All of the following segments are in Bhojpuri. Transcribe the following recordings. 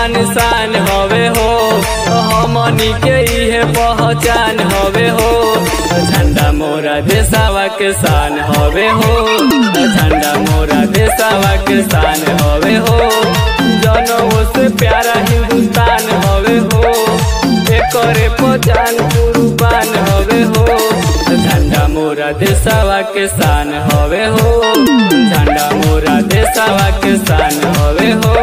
निशान हवे हो हमनी के इहे पहचान हवे हो झंडा मोरा देसावा के शान हवे हो झंडा मोरा देसावा के शान हवे हो जनों से प्यारा हिंदुस्तान हवे हो एकरे पहचान कुर्बान हवे हो झंडा मोरा देसावा के शान हवे हो झंडा मोरा देसावा के शान हवे हो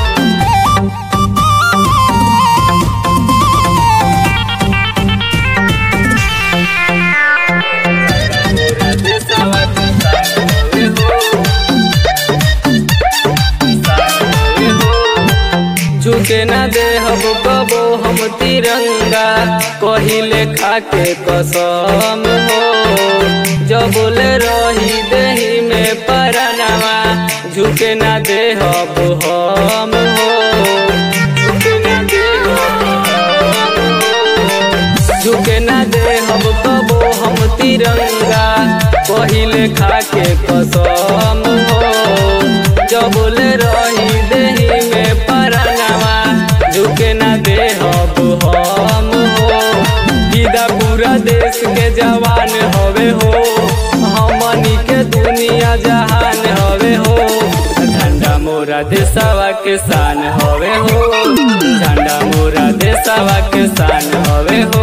झुके न दे हम कबो हम तिरंगा कहिले खाके कसम हो जब बोले रही देही में परनवा झुके न दे हब हम हो झुके न दे झुके न दे हम कबो हम तिरंगा कहिले खाके कसम हो जब बोले रही देही में परनवा झुके न दे हब हम हो गीदा पूरा देश के जवान हवे हो हमनी के दुनिया जहान हवे हो झंडा मोरा देशवा के शान हवे हो झंडा मोरा देशवा के शान हवे हो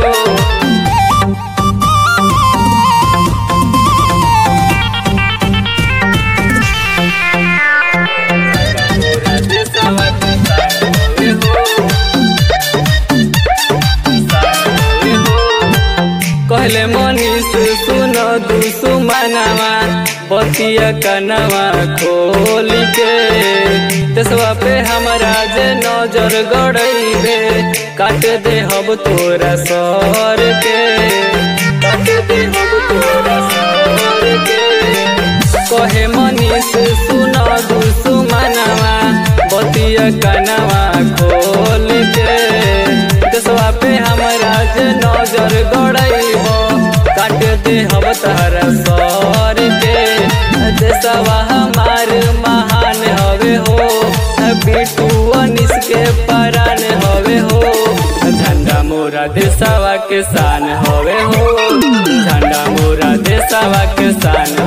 कहले मनीष सुन दुसुमनवा पतिया कनवा खोल के तेसवा पे हमरा जे नजर गड़ैबे काट दे हब तोरा सर के काट दे हब तोरा सर के कहे मनीष सुन दुसुमनवा बतिया कनवा खोल के तेसवा पे हमरा जे नजर गड़ैब काट दे हम तहरा सर के देशवा हमार महान हवे हो बिटू अनिस के परान हवे हो झंडा मोरा देशवा के शान हवे हो झंडा मोरा देशवा के शान